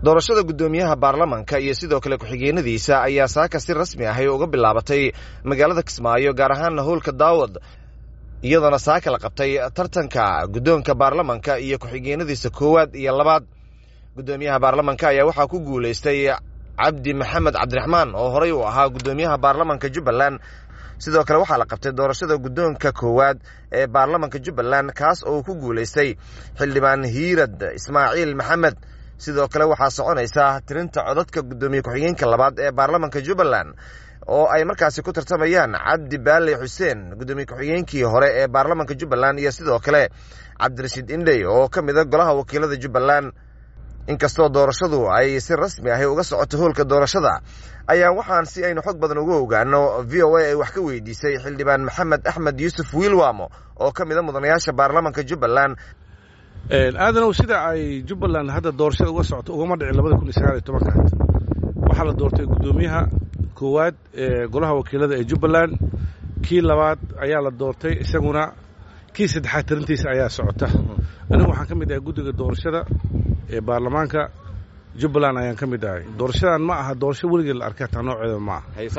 doorashada guddoomiyaha baarlamanka iyo sidoo kale ku-xigeenadiisa ayaa saaka si rasmi ahay uga bilaabatay magaalada kismaayo gaar ahaanna howlka daawad iyadoona saaka la qabtay tartanka guddoonka baarlamanka iyo ku-xigeenadiisa koowaad iyo labaad guddoomiyaha baarlamanka ayaa waxaa ku guulaystay cabdi maxamed cabdiraxmaan oo horey uu ahaa guddoomiyaha baarlamanka jubbaland sidoo kale waxaa la qabtay doorashada guddoonka koowaad ee baarlamanka jubbaland kaas oo uu ku guulaystay xildhibaan hiirad ismaaciil maxamed sidoo kale waxaa soconaysa tirinta codadka guddoomiye ku-xigeenka labaad ee baarlamanka jubbaland oo ay markaasi ku tartamayaan cabdi baale xuseen guddoomiye ku-xigeenkii hore ee baarlamanka jubbaland iyo sidoo kale cabdirashiid indhey oo ka mida golaha wakiilada jubbaland inkastoo doorashadu ay si rasmi ahi uga socoto hoolka doorashada ayaa waxaan si aynu xog badan uga ogaano v o a ay wax ka weydiisay xildhibaan maxamed axmed yuusuf wiilwamo oo ka mida mudanayaasha baarlamanka jubbaland aadanow sida ay jubbaland hadda doorashada uga socoto ugama dhicin labada kun iyo sagaal iyo tobankaad waxaa la doortay guddoomiyaha koowaad ee golaha wakiilada ee jubbaland kii labaad ayaa la doortay isaguna kii saddexaad tirintiisa ayaa socota anigu waxaan ka mid ahay guddiga doorashada ee baarlamaanka jubbaland ayaan ka mid ahay doorashadan ma aha doorasho weligee la arkay hataa nooceeda ma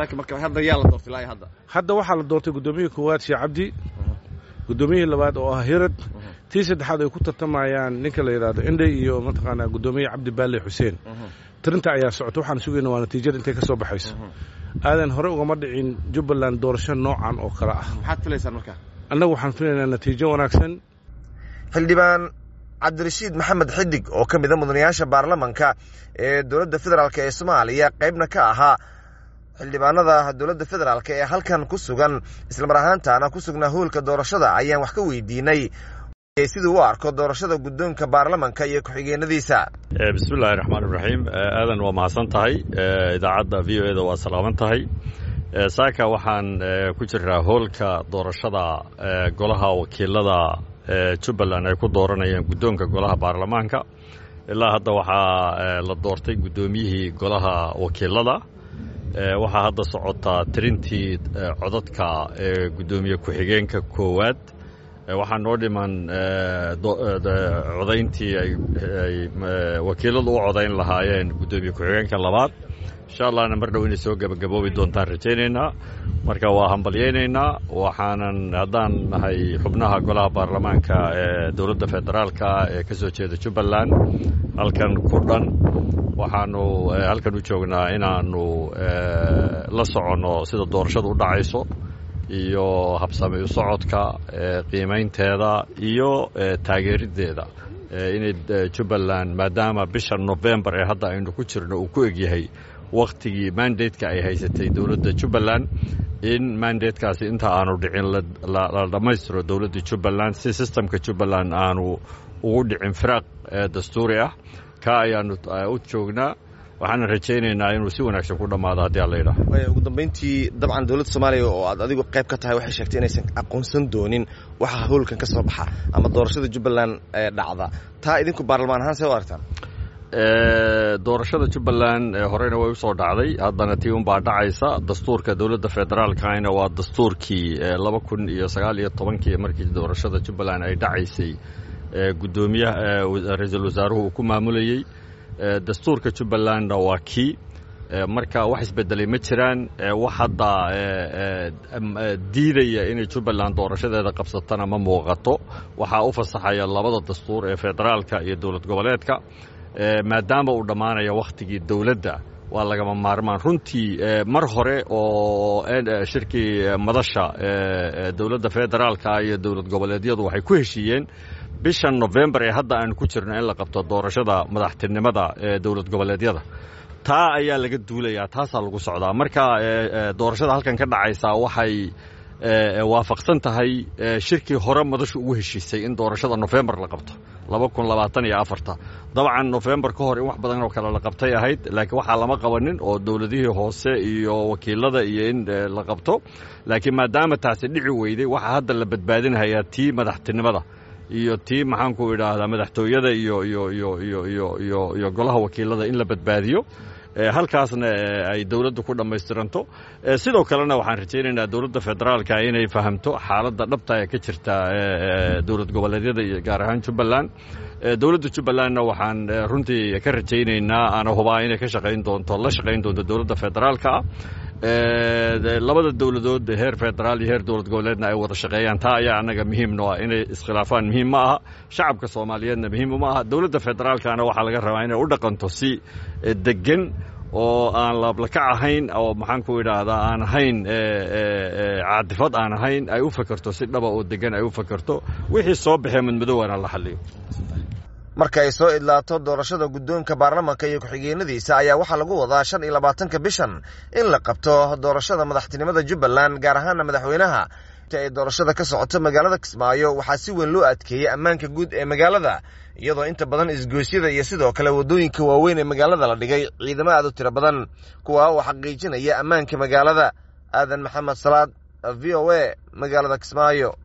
aha hadda waxaa la doortay guddoomiyaha koowaad sheekh cabdi guddoomiyihii labaad oo ah hirad tii saddexaad ay ku tartamayaan ninka la yidhaahdo indhey iyo mataqaanaa guddoomiye cabdi baale xuseen tirinta ayaa socota waxaan sugayna waa natiijada intay ka soo baxayso aadan hore ugama dhicin jubbaland doorasho noocan oo kale ah annagu waxaan filaynaa natiijo wanaagsan xildhibaan cabdirashiid maxamed xidig oo ka mida mudanayaasha baarlamanka ee dowladda federaalk ee soomaaliya qaybna ka ahaa xildhibaanada dowladda federaalk ee halkan ku sugan islamar ahaantaana ku sugnaa hoolka doorashada ayaan wax ka weydiinay siduu u arko doorashada guddoonka baarlamanka iyo ku-xigeenadiisa bismillahi raxmaan iraxiim aadan waa mahadsan tahay idaacadda v o e da waa salaaman tahay saaka waxaan ku jiraa hoolka doorashada golaha wakiilada jubbaland ay ku dooranayaan guddoonka golaha baarlamaanka ilaa hadda waxaa la doortay guddoomiyihii golaha wakiilada waxaa hadda socotaa tirintii codadka ee guddoomiye ku-xigeenka koowaad waxaa noo dhiman codayntii ay wakiiladu u codayn lahaayeen guddoomiye ku-xigeenka labaad insha allahna mar dhow inay soo gebagaboobi doontaan rajaynaynaa marka waa hambalyaynaynaa waxaanan haddaan nahay xubnaha golaha baarlamaanka ee dowladda federaalka ee ka soo jeeda jubbaland halkan ku dhan waxaanu halkan u joognaa inaanu la soconno sida doorashadu u dhacayso iyo habsami u socodka qiimaynteeda iyo taageeriddeeda inay jubbaland maadaama bisha nofembar ee hadda aynu ku jirno uu ku egyahay wakhtigii mandateka ay haysatay dowladda jubbaland in mandatekaasi inta aanu dhicin la dhammaystiro dowladda jubbaland si sistemka jubbaland aanu ugu dhicin firaaq dastuuri ah ka ayaanu u joognaa waxaana rajaynaynaa inuu si wanaagsan ku dhammaado haddii alla yidhaah ugu dambayntii dabcan dowladda soomaaliya oo aad adigu qayb ka tahay waxay sheegtay inaysan aqoonsan doonin waxa howlkan ka soo baxa ama doorashada jubbaland ee dhacda taa idinku baarlamaan ahaan see u aragtaan doorashada jubbaland horeyna way u soo dhacday haddana tii unbaa dhacaysa dastuurka dowladda federaalkana waa dastuurkii laba kun iyo sagaal iyo tobankii markii doorashada jubbaland ay dhacaysay guddoomiyaha ra-iisul wasaaruhu uu ku maamulayey dastuurka jubbalandna waa kii marka wax isbedelay ma jiraan wax hadda diidaya inay jubbaland doorashadeeda qabsatana ma muuqato waxaa u fasaxaya labada dastuur ee federaalka iyo dowlad goboleedka maadaama uu dhammaanaya wakhtigii dowladda waa lagama maarmaan runtii mar hore oo shirkii madasha dowladda federaalka iyo dowlad goboleedyadu waxay ku heshiiyeen bishan nofembar ee hadda aanu ku jirno in la qabto doorashada madaxtinimada ee dowlad goboleedyada taa ayaa laga duulayaa taasaa lagu socdaa marka doorashada halkan ka dhacaysaa waxay waafaqsan tahay shirkii hore madashu ugu heshiisay in doorashada nofembar la qabto laba kun labaatan iyo afarta dabcan nofembar ka hor in wax badan oo kale la qabtay ahayd laakiin waxaa lama qabanin oo dowladihii hoose iyo wakiilada iyo in la qabto laakiin maadaama taasi dhici weyday waxaa hadda la badbaadinhayaa tii madaxtinimada iyo tii maxaanku idhaahdaa madaxtooyada iyo iyo iyo iyo iyo iyo iyo golaha wakiilada in la badbaadiyo halkaasna ay dowladdu ku dhammaystiranto sidoo kalena waxaan rajaynaynaa dowladda federaalka inay fahamto xaaladda dhabta ee ka jirta dowlad goboleedyada iyo gaar ahaan jubbaland dowladda jubbalandna waxaan runtii ka rajaynaynaa ana hubaa inay ka shaqayn doonto la shaqayn doonto dowladda federaalka ah labada dowladood heer federaal iyo heer dowlad goboleedna ay wada shaqeeyaan taa ayaa annaga muhiimno ah inay iskhilaafaan muhiim ma aha shacabka soomaaliyeedna muhiim uma aha dowladda federaalkana waxaa laga rabaa inay u dhaqanto si degan oo aan laablakac ahayn oo maxaan ku idhaahdaa aan ahayn caadifad aan ahayn ay u fakerto si dhaba oo degan ay u fakerto wixii soo baxee madmadowna la xaliyo marka ay soo idlaato doorashada guddoonka baarlamanka iyo ku-xigeenadiisa ayaa waxaa lagu wadaa shan iyo labaatanka bishan in la qabto doorashada madaxtinimada jubbaland gaar ahaana madaxweynaha inta ay doorashada ka socoto magaalada kismaayo waxaa si weyn loo adkeeyey ammaanka guud ee magaalada iyadoo inta badan isgoosyada iyo sidoo kale waddooyinka waaweyn ee magaalada la dhigay ciidamo aad u tiro badan kuwa oo xaqiijinaya ammaanka magaalada aadan maxamed salaad v o a magaalada kismaayo